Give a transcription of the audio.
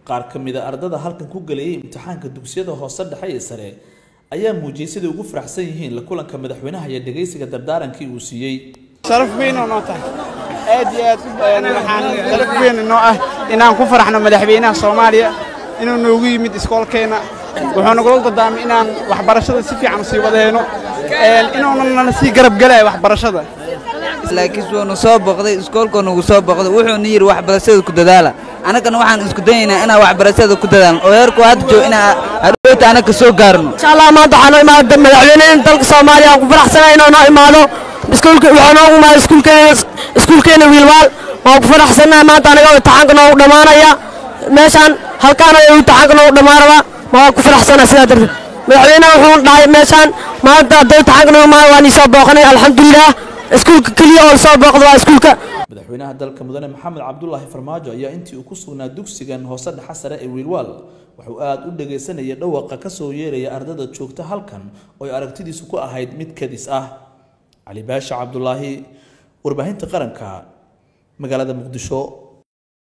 qaar ka mid a ardada halkan ku gelayay imtixaanka dugsiyada hoose dhexe iyo sare ayaa muujiyey siday ugu faraxsan yihiin la kulanka madaxweynaha iyo dhegaysiga dardaarankii uu siiyey sharaf weyn oo noo tahay aad iyo aad waxaan sharaf weyn inoo ah inaan ku faraxno madaxweynaha soomaaliya inuu noogu yimid iskoolkeenna wuxuu nagula dardaamay inaan waxbarashada si fiican usii wadahayno inuuna nala sii garab gelaya waxbarashada laakiin wuunu soo boqday iskoolkoo nagu soo boqday wuxuuna yidhi waxbarashada ku dadaala annagana waxaan isku dayaynaa inaan waxbarashada ku dadaalno oo heerku hadda joog inaa hadhowta annaga soo gaarno insha allah maanta waxaa noo imaada madaxweynaha dalka soomaaliya aan ku faraxsanahay inuu noo imaado iskuulka waxaa noogu imaada iskuulkeena iskuulkeena wiilwaal waan ku faraxsanahay maanta anaga imtixaanka noogu dhammaanaya meeshaan halkaan ayuu imtixaanka noogu dhammaanaba waan ku faraxsanahay sidaa darteed madaxweynaha wuxuu dhahay meeshaan maanta hadduu imtixaanka noogu imaado waan ii soo booqanay alxamdulilah iskuulka keliya oo soo booqda waa iskuulka madaxweynaha dalka mudane maxamed cabdulaahi farmaajo ayaa intii uu ku sugnaa dugsigan hoose dhexe sare ee wiilwaal wuxuu aada u dhagaysanayay dhawaqa ka soo yeeraya ardada joogta halkan oo ay aragtidiisu ku ahayd mid kadis ah cali baasha cabdulaahi warbaahinta qaranka magaalada muqdisho